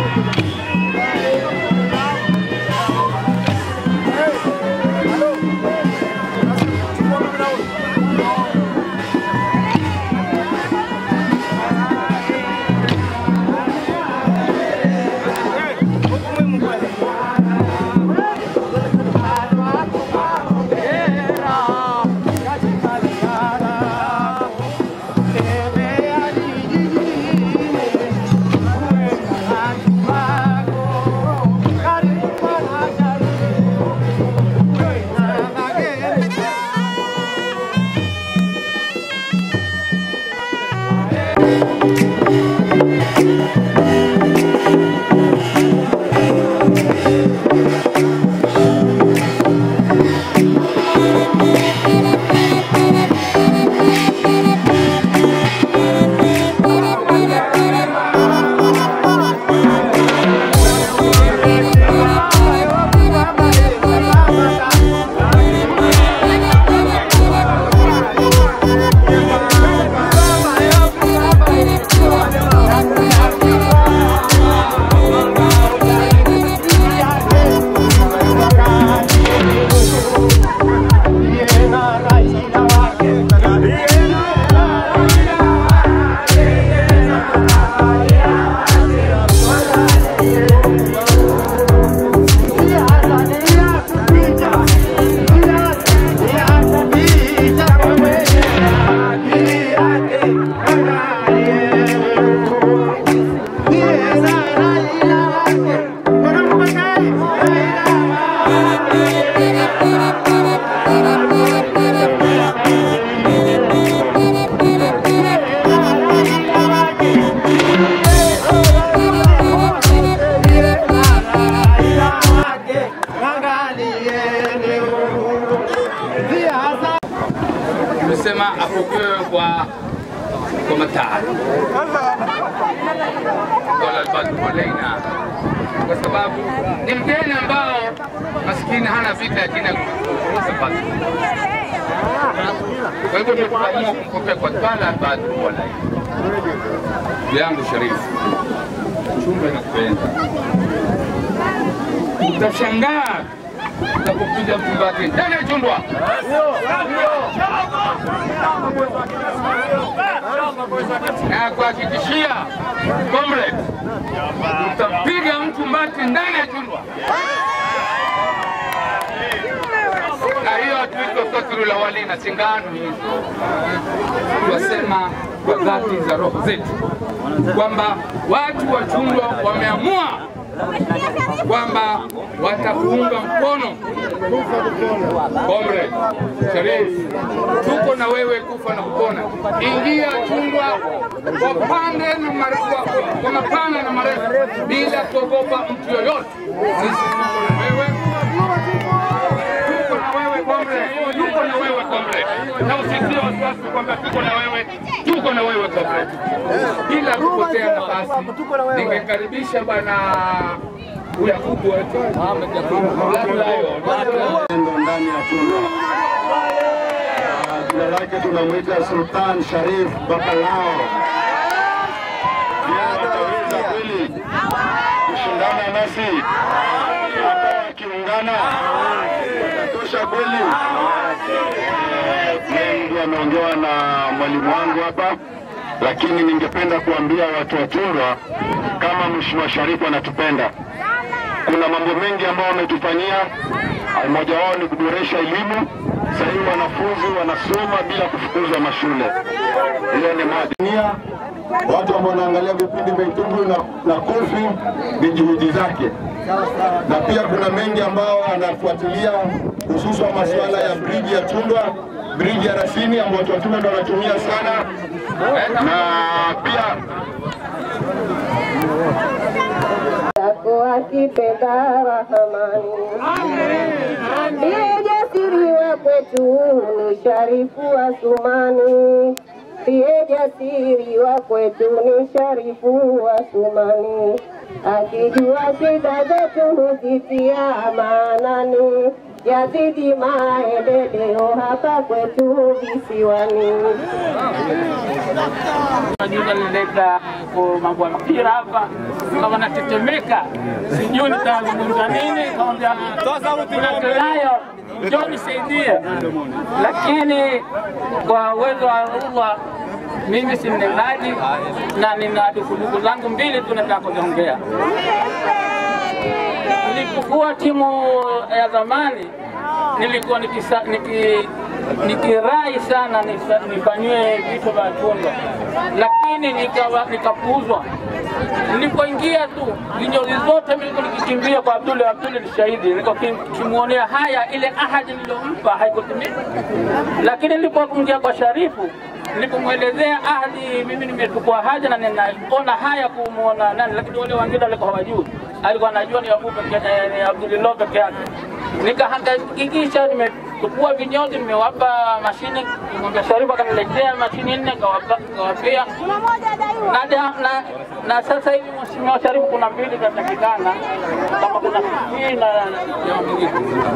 Tumesema apokewe kwa kwa matari dola Badmolaina kwa sababu ni mgeni ambao maskini hana vita lakini akuuza basi. Kwa hivyo tukaamua kumpokea kwa dola Badmolaina. Ndugu yangu Sharifu, chumba nakupenda, utashangaa utakupiga mtumbati ndani ya chundwa na kuhakikishia comrade, utapiga mtu mbati ndani ya chundwa, na hiyo hatuitwa satru la wali na singano hizo, twasema kwa dhati za roho zetu kwamba watu wa chundwa wameamua kwamba watakuunga mkono Comrade Sharif, tuko na wewe kufa na kupona. Ingia chungwa kwa pande na marefu, kwa mapana na marefu bila kuogopa mtu yoyote. Sisi tuko na wewe, tuko na wewe Comrade, tuko na wewe Comrade, na usitie wasiwasi kwamba tuko na wewe, tuko na wewe Comrade. Bila kupotea nafasi, ningekaribisha bwana Yakubu wetu Ahmed Yakubu Ndo ndani ya chumba. Ah, Jina lake tunamwita Sultan Sharif Bakalao. Je, wataweza kweli kushindana nasi? Hata wakiungana watatosha kweli? Mengi ameongewa na mwalimu wangu hapa, lakini ningependa kuambia watu wa Chundwa kama Mheshimiwa Sharifu anatupenda kuna mambo mengi ambayo wametufanyia. Mmoja wao ni kuboresha elimu. Sasa hivi wanafunzi wanasoma bila kufukuzwa mashule. Hiyo ni moja. Watu ambao wanaangalia vipindi vya Itumbwi na, na Kofi ni juhudi zake, na pia kuna mengi ambao anafuatilia hususan masuala ya briji ya Tundwa, briji ya Rasini ambayo watu wa Tundwa ndio wanatumia sana, na pia yako akipenda Rahamani. Ndiye jasiri wa kwetu ni Sharifu Asumani, ndiye jasiri wa kwetu ni Sharifu Asumani, akijua shida zetu huzitia maanani, yazidi maendeleo hapa kwetu visiwani. Juzi nileta kwa mambo ya mpira hapa, kama natetemeka, sijui nitazungumza nini. Kaambia tunayo, njoo nisaidie, lakini kwa uwezo wa Allah mimi si mnenaji na nina dukuduku zangu mbili tu nataka kuziongea. Nilipokuwa timu ya zamani nilikuwa nikisa, niki, nikirai sana nisa- nifanyiwe vitu vya chungwa, lakini nikawa- nikapuuzwa. Nilipoingia tu vinyozi zote nilikuwa nikikimbia kwa Abdul Abdul ni shahidi, nilikuwa nikimwonea haya, ile ahadi niliyompa haikutimia. Lakini nilipoingia kwa Sharifu nilipomwelezea ahadi, mimi nimechukua haja na ninaona haya kumwona nani, lakini wale wengine walikuwa hawajui, alikuwa anajua ni Abu peke eh, ni Abdulillah peke yake. Nikahakikisha nimechukua vinyozi, nimewapa mashine, nimwambia Sharifu akaniletea mashine nne, kawapa- kawapea na, da- na, na sasa hivi Mheshimiwa Sharifu kuna mbili zinatakikana kama kuna hii na ya mwingine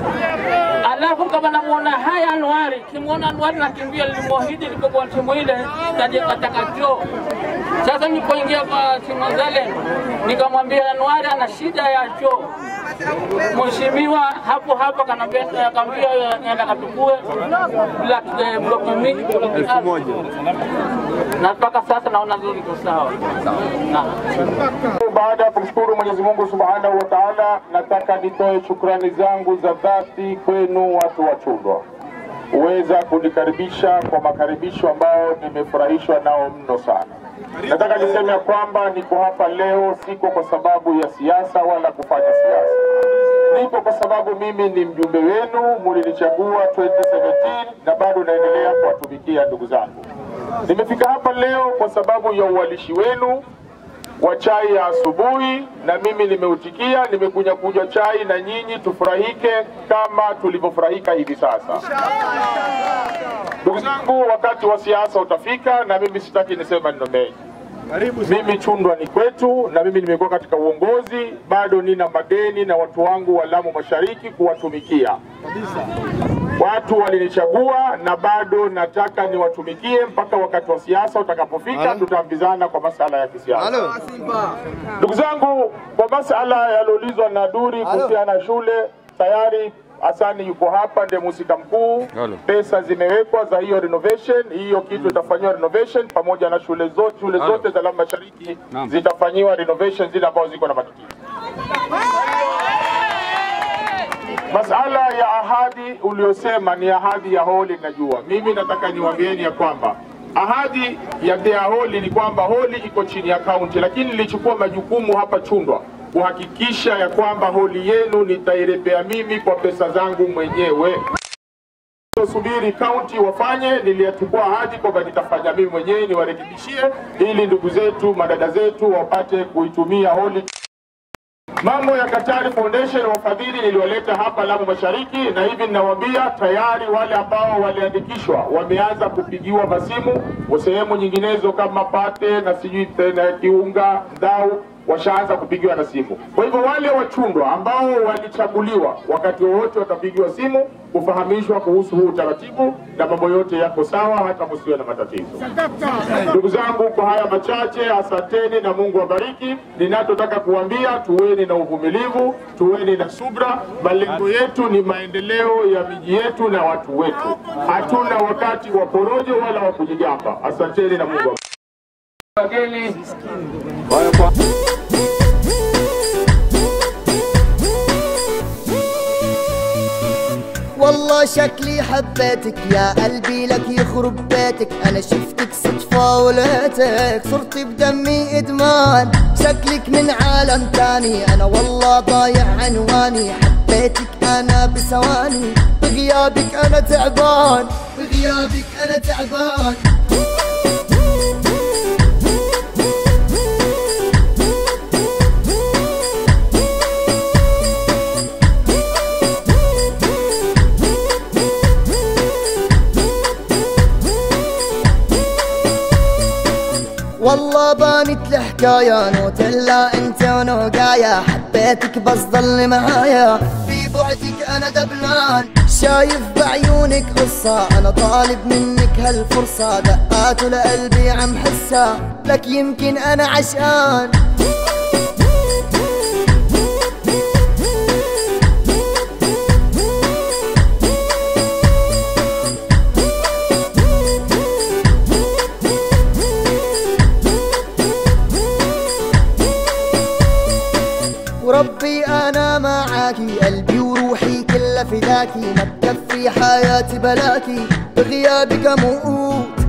alafu kama namuona haya Anwari, kimwona Anwari nakimbia, nilimwahidi nilipokuwa timu ile kaje kataka choo. Sasa nilipoingia kwa timu zale, nikamwambia Anwari ana shida ya choo. Mheshimiwa hapo hapo kanambia akaambia nenda katukue black eh, block mi- block elfu na mpaka sasa naona zuri iko sawa. Na Baada ya kumshukuru Mwenyezi Mungu Subhanahu wa Ta'ala, nataka nitoe shukrani zangu za dhati kwenu watu wa Chundwa uweza kunikaribisha kwa makaribisho ambayo nimefurahishwa nao mno sana. Nataka niseme ya kwamba niko hapa leo siko kwa sababu ya siasa wala kufanya siasa. Niko kwa sababu mimi ni mjumbe wenu, mulinichagua 2017 na bado naendelea kuwatumikia ndugu zangu. Nimefika hapa leo kwa sababu ya uwalishi wenu wa chai ya asubuhi, na mimi nimeutikia, nimekuja kunywa chai na nyinyi tufurahike kama tulivyofurahika hivi sasa. Ndugu zangu, wakati wa siasa utafika, na mimi sitaki niseme maneno mengi. Mimi Chundwa ni kwetu, na mimi nimekuwa katika uongozi, bado nina madeni na watu wangu wa Lamu Mashariki kuwatumikia. Watu walinichagua na bado nataka niwatumikie mpaka wakati wa siasa utakapofika, tutaambizana kwa masala ya kisiasa. Ndugu zangu, kwa masala yaliyoulizwa na Duri kuhusiana na shule, tayari Hasani yuko hapa, ndiye mhusika mkuu. Pesa zimewekwa za hiyo renovation, hiyo kitu itafanyiwa renovation pamoja na shule zote, shule zote za Lamu Mashariki zitafanyiwa renovation zile ambazo ziko na matatizo. Masala ya ahadi uliosema ni ahadi ya holi, najua mimi nataka niwaambieni ya kwamba ahadi ya Dea Holi ni kwamba holi iko chini ya kaunti, lakini nilichukua majukumu hapa Chundwa kuhakikisha ya kwamba holi yenu nitairepea mimi kwa pesa zangu mwenyewe. Subiri kaunti wafanye, niliyachukua ahadi kwamba nitafanya mimi mwenyewe niwarekebishie, ili ndugu zetu madada zetu wapate kuitumia holi Mambo ya Katari Foundation wafadhili niliwaleta hapa Lamu Mashariki, na hivi ninawaambia tayari wale ambao waliandikishwa wameanza kupigiwa masimu wa sehemu nyinginezo kama Pate na sijui tena Kiunga, Ndau washaanza kupigiwa na simu. Kwa hivyo wale wachundwa ambao walichaguliwa, wakati wowote watapigiwa simu kufahamishwa kuhusu huu utaratibu, na mambo yote yako sawa, hata msiwe na matatizo. Ndugu zangu, kwa haya machache, asanteni na Mungu awabariki. Ninachotaka kuambia, tuweni na uvumilivu, tuweni na subra. Malengo yetu ni maendeleo ya miji yetu na watu wetu. Hatuna wakati wa porojo wala wa kujigamba. Asanteni na Mungu awabariki. wageni والله شكلي حبيتك يا قلبي لك يخرب بيتك انا شفتك صدفة ولقيتك صرت بدمي ادمان شكلك من عالم تاني انا والله ضايع عنواني حبيتك انا بثواني بغيابك انا تعبان بغيابك انا تعبان والله بانت الحكاية نوت الا انت ونوقايا حبيتك بس ضل معايا في بعدك انا دبلان شايف بعيونك قصة انا طالب منك هالفرصة دقات لقلبي عم حسها لك يمكن انا عشقان وربي انا معاكي قلبي وروحي كلها فداكي ما تكفي حياتي بلاكي بغيابك اموت